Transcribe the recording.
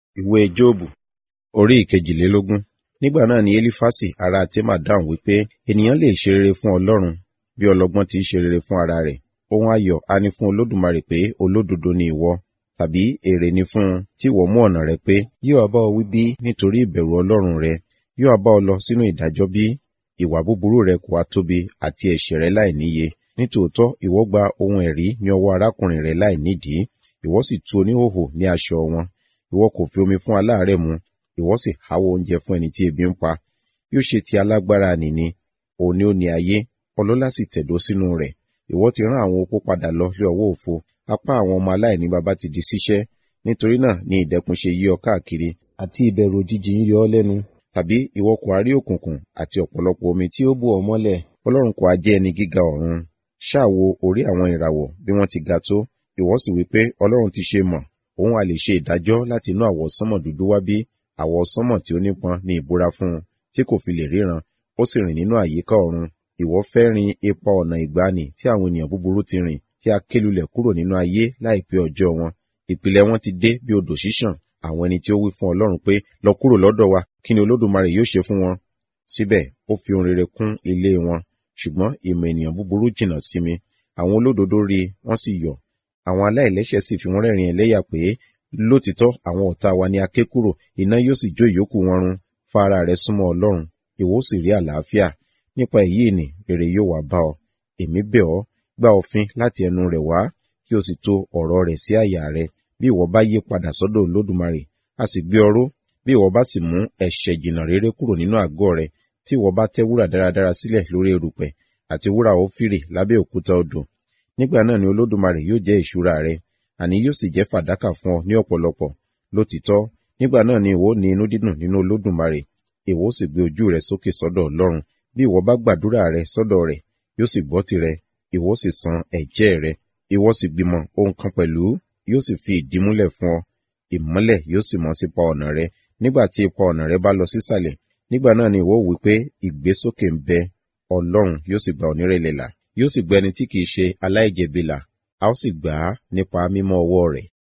ìwé jóòbù orí ìkejìlélógún nígbà náà ni elifasi ará tema dáhùn wípé ènìyàn lè ṣe rere fún ọlọ́run bí ọlọ́gbọ́n ti í ṣe rere fún ara rẹ̀ ohun ayọ̀ a ní fún olódùmarè pé olódodo ni ìwọ tàbí èrè ni fún un tí ìwọ mú ọ̀nà rẹ pé yóò bá ọ wí bí nítorí ìbẹ̀rù ọlọ́run rẹ yóò bá ọ lọ sínú ìdájọ́ bí ìwà búburú rẹ kò wá tóbi àti ẹ̀ṣẹ̀ rẹ láì níye nítòótọ́ ìwọ gba ohun ẹ̀rí ní ọwọ́ arákùnrin rẹ láì nídìí ìwọ sì tú oníhòhò ní aṣọ wọn ìwọ kò fi omi fún aláàárẹ̀ mu ìwọ sì háwọ́ oúnjẹ fún ẹni tí ebi ń pa yóò ṣe ti alágbára nìní òun ni ó ní ayé ọlọ́lá sì tẹ̀dó sínú rẹ̀ ìwọ ti rán àwọn opó padà lọ lé ọwọ́ òfo apá àwọn ọmọ aláìní baba ti di ṣíṣẹ́ nítorí náà ni ìdẹkùn ṣe yí ọ káàkiri àti ìbẹ̀rù òjijì ń yọ ọ́ lẹ́nu tàbí ìwọ kò á rí òkùnkùn àti ọ̀pọ̀lọpọ̀ omi tí ó bò ọ́ mọ́lẹ̀ ọlọ́run kò á jẹ́ ẹni gíga ọ̀run ṣáà wo orí àwọn ìràwọ̀ bí wọ́n ti ga tó ìwọ sì wí pé ọlọ́run ti ṣe mọ̀ òun a lè ṣe ìdájọ́ láti inú àwọsánmọ̀ dúdú wá bí àwọsánmọ̀ tí ó nípọn ní ìbúra fún un tí kò fi lè ríran ó sì rìn nínú àyíká ọ̀run ìwọ fẹ́ rin ipa ọ̀nà ìgbani tí àwọn ènìyàn búburú ti rìn tí a kélulẹ̀ kúrò nínú ayé láìpẹ́ ọjọ́ wọn ìpìlẹ̀ wọn ti dé bí odò ṣíṣàn àwọn ẹni tí ó wí fún ọlọ́run pé lọ kúrò lọ́dọ̀ wa kí ni olódùmarè yóò ṣe fún wọn síbẹ̀ ó fi ohun rere kún ilé wọn ṣùgbọ́n ìmọ̀ ènìyàn búburú jìnnà sí mi àwọn olódodo rí wọ́n sì yọ̀ àwọn aláìlẹ́ṣẹ̀ sì fi wọ́n rẹ́rìn ẹlẹ́yà pé lótìtọ́ àwọn ọ̀tá wa ni a ké kúrò iná yóò sì jó ìyókù wọn run fa ara rẹ súnmọ́ ọlọ́run ìwọ sì rí àlàáfíà nípa èyí ni rere yóò wá bá ọ èmi bẹ̀ ọ́ gba òfin láti ẹnu rẹ̀ wá kí o sì tò ọ̀rọ̀ rẹ̀ sí àyà rẹ bí ìwọ bá yí padà sọ́dọ̀ olódùmarè a sì gbé ọró bí ìwọ bá sì mú ẹ̀ṣẹ̀ jìnnà rere kúrò nínú àgọ́ rẹ tí ìwọ bá tẹ́ wúrà dáradára sílẹ̀ lórí erùpẹ̀ àti wúrà ófìrì lábẹ́ òkúta odò nígbà náà ni olódùmarè yóò jẹ́ ìṣúra rẹ àní yóò sì jẹ́ fàdákà fún ọ ní ọ̀pọ̀lọpọ̀ lótìtọ́ nígbà náà ni ìwọ ní inú dídùn nínú olódùmarè ìwọ sì gbé ojú rẹ sókè sọ́dọ̀ ọlọ́run bí ìwọ bá gbàdúrà rẹ sọ́dọ̀ rẹ̀ yóò sì gbọ́ tirẹ̀ ìwọ sì san ẹ̀jẹ́ rẹ ìwọ sì gbìmọ̀ ohun kan pẹ̀lú yóò sì fi ìdí múlẹ̀ fún ọ ìmọ́lẹ̀ yóò sì mọ́ sípa ọ̀nà rẹ nígbà tí ipa ọ̀nà rẹ bá lọ sísàlẹ̀ nígbà náà ni ìwọ wí pé ìgbésókè ń bẹ ọlọ́run yóò sì gba onírẹ̀lẹ̀ là yóò sì gba ẹni tí kìí ṣe aláìjẹ̀bi là a ó sì gbà á nípa mímọ́ ọwọ́ rẹ̀